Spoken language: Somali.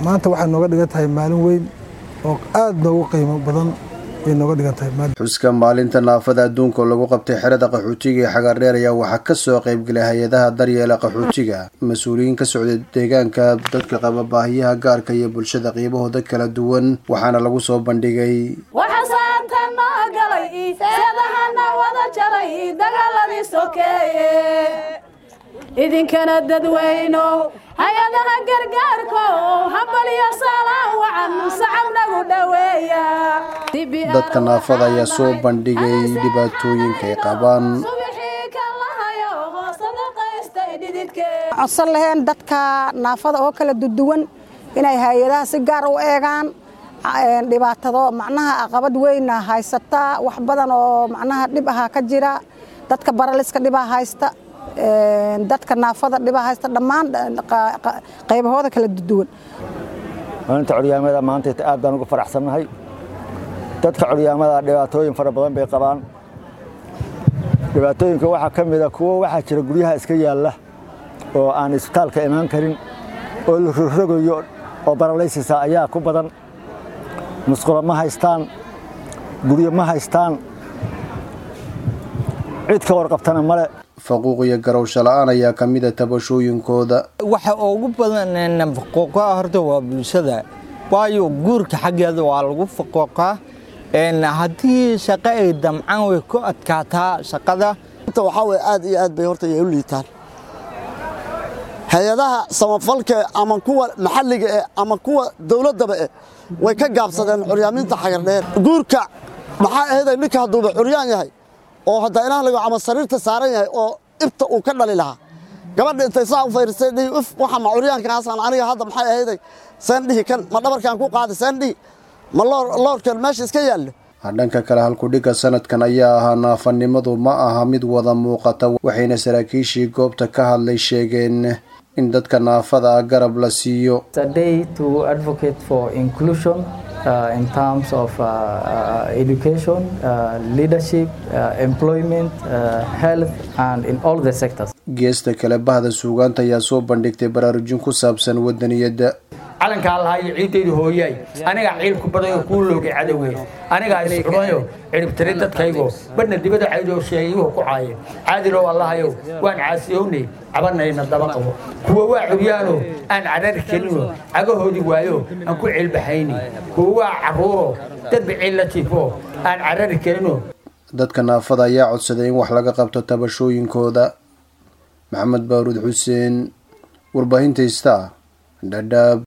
maanta waxay nooga dhigan tahay maalin weyn oo aada noogu qiimo badan ay nooga dhigan tahay xuska maalinta naafada adduunka oo lagu qabtay xerada qaxootiga ee xagaardheer ayaa waxaa kasoo qaybgalay hay-adaha daryeela qaxootiga mas-uuliyiin ka socday deegaanka dadka qaba baahiyaha gaarka iyo bulshada qiibahooda kala duwan waxaana lagu soo bandhigay waxasaanta noo galay seedahana wada jaray dagaaladii sokeeye idinkana dadweyno hay-adaha gargaarko hambaliyo saalaan wacan sacab nagu dhoweeya dadka naafada ayaa soo bandhigay dhibaatooyinka ay qabaan codsan laheen dadka naafada oo kala duduwan inay hay-adaha si gaar u eegaan dhibaatado macnaha aqabad weyna haysata wax badan oo macnaha dhib ahaa ka jira dadka baraliska dhibaa haysta dadka naafada dhibaa haysta dhammaan qaybahooda kala duduwan maalinta coryaamada maanta aad baan uga faraxsannahay dadka coryaamada dhibaatooyin fara badan bay qabaan dhibaatooyinka waxaa ka mida kuwo waxaa jira guryaha iska yaalla oo aan isbitaalka imaan karin oo la rogrogayo oo baralaysisa ayaa ku badan musqulo ma haystaan guryo ma haystaan cid ka warqabtana male faquuq iyo garowsho la-aan ayaa ka mida tabashooyinkooda waxa ugu badan faquuqa horta waa bulshada waayo guurka xaggeeda waa lagu faquuqaa haddii shaqo ay damcaan way ku adkaataa shaqada waxaa weye aad iyo aad bay horta u liitaan hay-adaha samafalka ama kuwa maxalliga eh ama kuwa dowladdaba eh way ka gaabsadeen curyaaminta xagardheer guurka maxaa aheeday ninka hadduuba curyaan yahay oo hadda ilaah lago ama sariirta saaran yahay oo ibta uu ka dhali lahaa gabadha intay saa u fayrisay dhihi uf waxa ma curyaankaasaan aniga hadda maxay ahayday seen dhihi kan ma dhabarkaan ku qaaday seen dhihi ma loorkan meesha iska yaallo dhanka kale halkudhigga sanadkan ayaa ahaa naafanimadu ma aha mid wada muuqata waxayna saraakiishii goobta ka hadlay sheegeen in dadka naafada ah garab la siiyo Uh, in terms of uh, uh, education, leadership, employment, health, and in all the sectors. geesta kale bahda suugaanta ayaa soo bandhigtay baraarujin ku saabsan wadaniyadda calankaa lahayo ciiddaydu hooyaay anigaa ciilku badayo kuu loogay cadowey anigaa iscunayo ciribtiri dadkaygo badhna dibada caydoo sheegayuhu ku caayeen caadilow allahayow waan caasiyownay cabanayna daba qabo kuwa waa curyaano aan cadhari kelino cagahoodii waayo aan ku ciilbaxayni kuwa waa carruuro dad biciil la jiifo aan cadhari kelino dadka naafada ayaa codsaday in wax laga qabto tabashooyinkooda maxamed baaruud xuseen warbaahinta ista dhadhaab